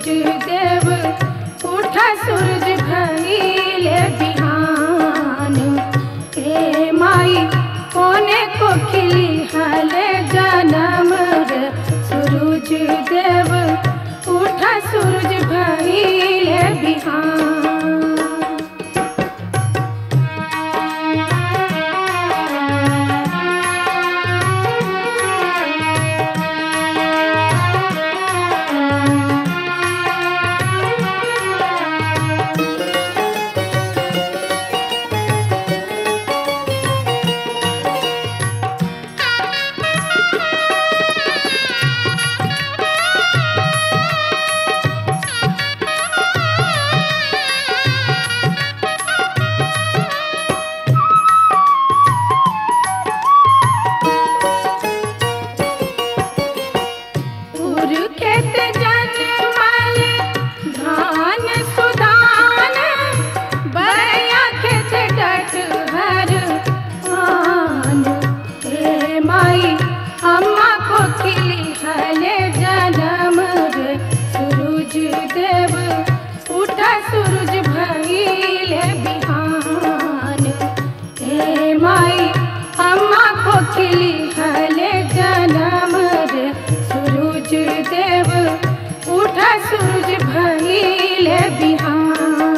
सूरज देव उठा सूरज भइले बिहान हे माई कोने को खिली हले जनम रे सूरज देव उठा सूरज भइले बिहान उर खेत जनमल धान सुधान बया खेत डट हर आन हे माई अम्मा को खिली हले जनम रे सूरज देव उठा सूरज भइले बिहान हे माई अम्मा को खिली हले जनम रे सूरज देव उठा सूरज भइले बिहान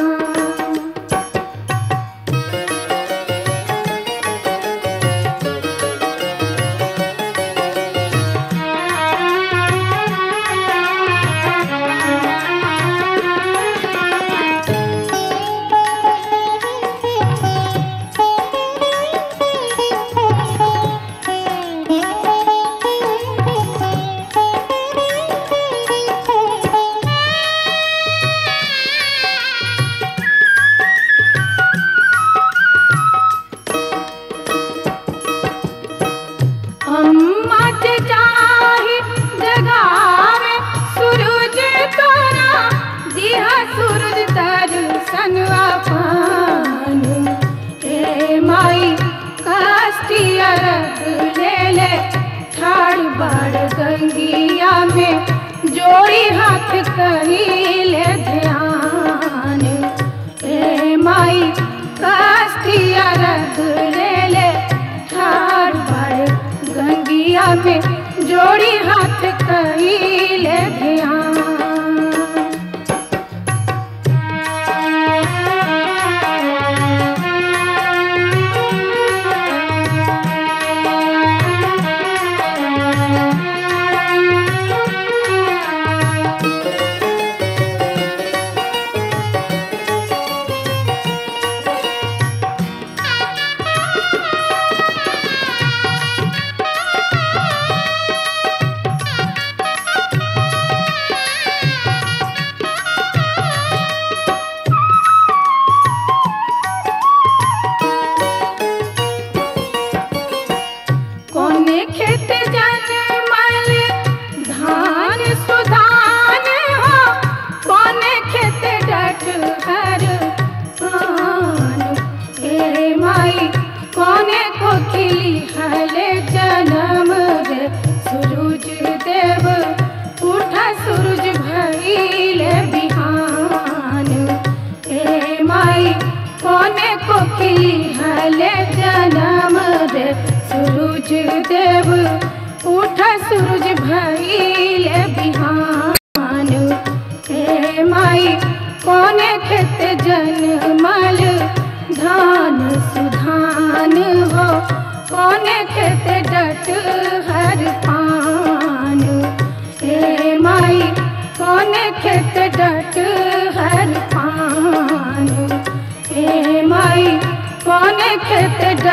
अम्मा के चाही जगावे सूरज तोरा दिया सूरज दर्शन पान हे माई काष्टिया रख ले ले ठाड़ बाड़ गंगिया में जोड़ी हाथ कहिले ध्यान हे माई काष्टिया रख ले ले ठाड़ बाड़ गंगिया में जोड़ी हाथ कहिले ध्यान कोने खेत जनमल धान सुधान हो कोने खेत डट हर आन हे माई कोने को खिली हले जनम रे सूरज देव उठा सूरज भइले बिहान हे माई कोने को खिली हले जनम रे सूरज देव उठा सूरज भइले बिहान हे माई कोने खेत जनमल धान सुधान हो कोने खेत डट हर पान हे माई कोने खेत डट हर पान हे माई कोने खेत